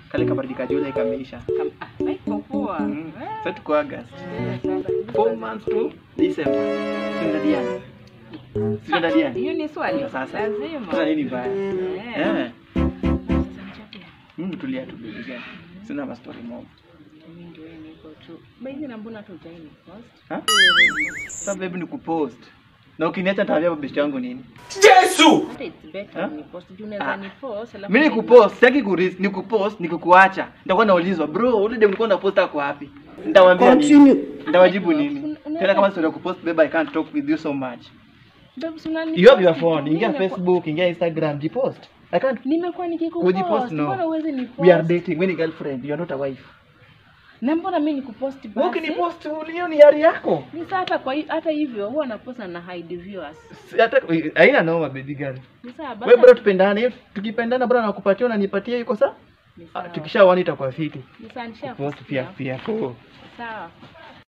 kale kabaridi ka Julai kameisha. Kam- ah, haiko poa. Mm. Eh, Sasa tuko August. eh, sasa. Four months to December. Tunaenda Diani. Tunaenda Diani. Hiyo ni swali. Sasa. Lazima. Sasa nini baya? Eh. Eh. Sasa nichapia. Mimi tulia tu baby girl. Sina ma story mob. Mimi ndio niko tu. Baby na mbona tu utaini first? Ha? Sasa baby ni kupost. Na ukiniacha nitaambia best yangu nini? Hata it's better Ha? ni post. Juu unaweza Ah. ni post alafu Mimi ni baby- kupost, sitaki kuris, ni kupost, ni kukuacha. Nitakuwa naulizwa, bro, ule dem ulikuwa unapost ako wapi? Nitawaambia nini? Nitawajibu nini? Una- Tena kama story ya kupost, babe, I can't talk with you so much. Babes, unani You have your post phone, tu. ingia Mimi nimekuwa- Facebook, ingia Instagram, jipost. I can't Nimekuwa nikikupost. kujipost no. Mbona uweze ni We are post? dating, we ni girlfriend, you are not a wife. Na mbona mimi nikupost Wewe basi? ukinipost hiyo ni yari yako. Ni saa hata kwa hi- hata hivyo huwa napost na hide viewers. Si- Hata haina noma baby girl. Ni saa Wewe bro basi. tupendane, hiyo tukipendana bro nakupatia unanipatia iko sawa? Ni Ah, sawa. Tukishaona itakuwa fiti. Ni saa nisha Post pia pia. Sawa.